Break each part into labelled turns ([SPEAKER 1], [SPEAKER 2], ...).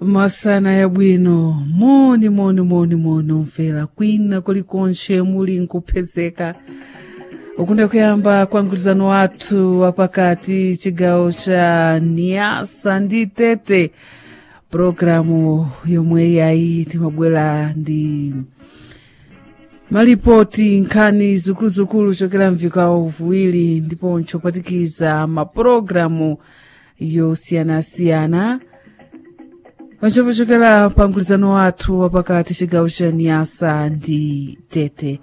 [SPEAKER 1] masana yabwino moni moni moni moni umvera kwina kulikonse muli nkupezeka ukunda kuyamba kwa mgwirizano wathu wapakati chigawo cha niasa ndi tete programu yomwe yayi timabwera ndi malipoti nkhani zikuluzikulu chokera mvikawo viwiri ndiponso patikiza mapulogalamu yosiyanasiyana panchopo chokera pa mgwirizano wathu wapakati chigawo cha niasa ndi tete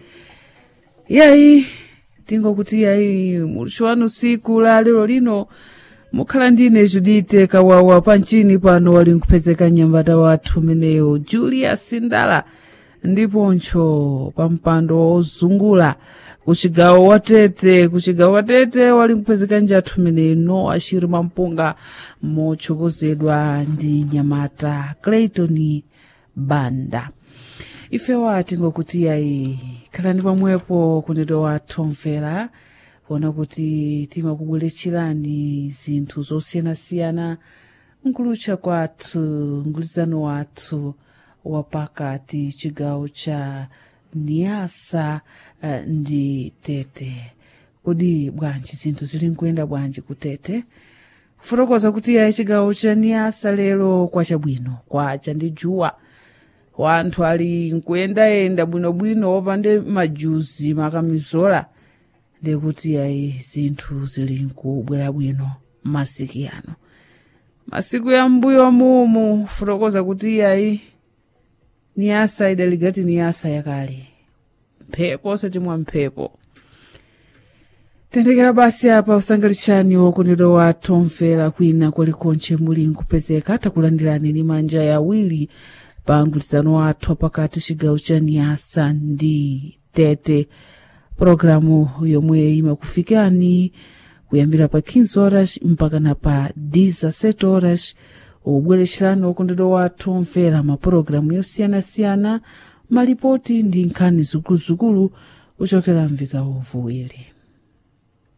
[SPEAKER 1] yayi tingokuti yayi mulicho wanu siku la lero lino mukhala ndine judite kawawa panchini pano wali nkupezeka nyambata wathu meneyo julius ndala ndiponso pa mpando wozungula kuchigawo watete kuchigawo watete wali nkupezeka njathu meneyo no ashiri mampunga mochokozedwa ndi nyamata clayton banda ifewa tingokuti yayi khalani pamwepo kunedo wathu mvera kuona kuti timakubweretserani zinthu zosiyanasiyana nkulucha kwathu mgwirizano wathu wapakati chigawo cha niasa uh, ndi tete kodi bwanji zinthu zili nkuyenda bwanji kutete kufotokoza kuti yayi chigawo cha niasa lero kwachabwino kwacha ndi juwa wanthu ali nkuyendayenda bwinobwino wopande majuzi makamizola ndikuti yayi zinthu zili nkubwera bwino masiku ano masiku ya mbuyo mumu fotokoza kuti yayi niyasa idaligati niyasa yakale mphepo satimwa mphepo tendekera basi apa usangalitsani wokonero wathu omvera kwina kwalikonse muli nkupezeka takulandirani ni manja yawiri pa mgwirizano wathu pakati chigawo cha niyasa ndi tete programu yomwe imakufikani kuyambira pa 15 horas mpaka na pa 17 horas ubweretserani wokondedwa wathu omvera mapulogalamu yosiyanasiyana malipoti ndi nkhani zikuluzikulu kuchokera mvikawo viwiri